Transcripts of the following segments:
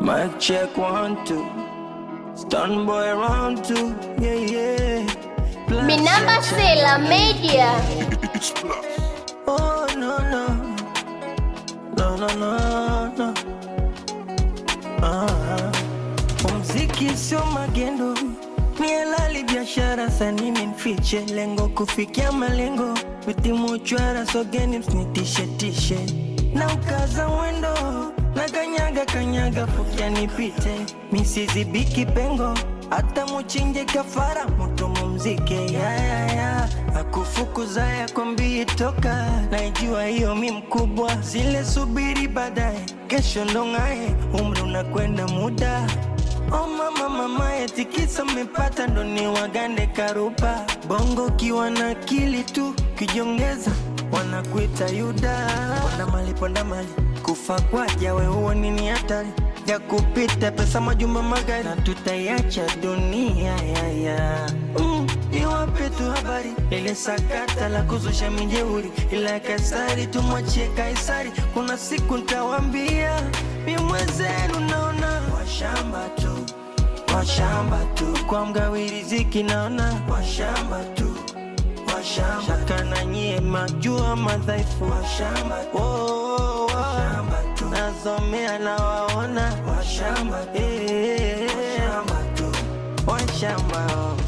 Mic check one two. Stun boy round two. Yeah yeah. Plus Minamba check, check. Sela Media. Oh no no. No no no no. Ah. Muziki sio magendo, ni halali biashara, sanini nfiche lengo kufikia malengo, vitimu chwara sogeni msinitishe tishe na ukaza mwendo na kanyaga kanyaga fukia nipite misizibiki pengo hata muchinje kafara mutu mumzike yayaya akufukuza yakwambii toka naijua hiyo mi mkubwa zile subiri baadaye kesho ndong'aye umri unakwenda muda Oh mama mama etikisa mmepata ndo ni wagande karupa bongo kiwa na akili tu kijongeza wanakuita yuda ponda mali ponda mali kufa kwaja we huo nini hatari ya kupita pesa majumba magari na tutaiacha dunia yaya mm, niwape tu habari ile sakata la kuzusha mijeuri ila ya kaisari tumwachie kaisari kuna siku ntawambia mi mwenzenu naona washamba tu washamba tu kwa mgawi riziki naona washamba tu washamba shaka na nyie majua madhaifu washamba oh, oh, oh. washamba tu nasomea na waona washamba eh, washamba tu washamba oh.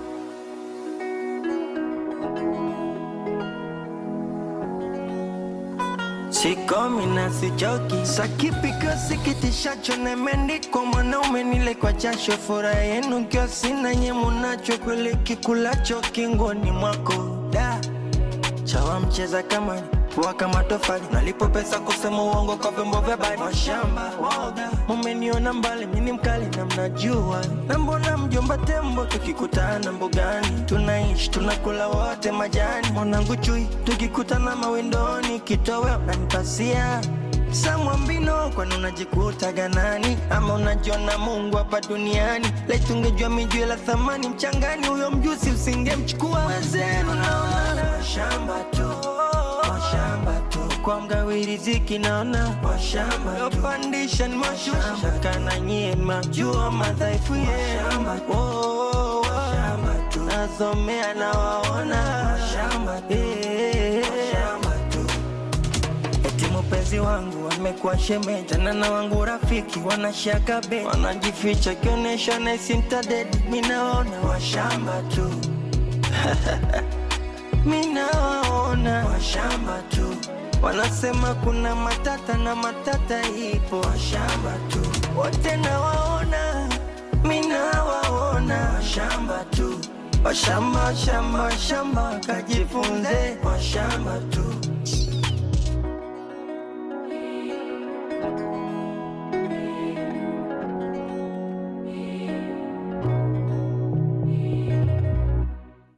Sikomi na sichoki, sakipiko sikitishacho nemeandikwa mwanaume nile kwa jasho, furaha yenu kio sina nye munacho, kweli kikulacho kingoni mwako da chawa mcheza kamari pua kama tofali nalipo pesa kusema uongo kwa vyombo vya bari washamba woga mumeniona mbali mini mkali na mnajua na mbona mjomba tembo tukikutana mbugani tunaishi tunakula wote majani mwanangu chui tukikutana mawindoni kitowe unanipasia samwambino kwani unajikuta ganani ama unajiona mungu hapa duniani laitungejua mijue la thamani mchangani huyo mjusi usingemchukua wezenu naona shamba tu washamba tu kwa mgawi riziki naona washamba yopandisha ni mashusha kana nyie majua madhaifu yenu Oh, oh, oh. nasomea na waona Eh, eti mpenzi wangu amekuwa shemeji tena na wangu rafiki wanashaka be wanajificha kionyesha naisintadedi minaona washamba tu minawaona washamba tu wanasema kuna matata na matata ipo washamba tu wote nawaona minawaona washamba tu washamba shamba shamba kajifunze washamba tu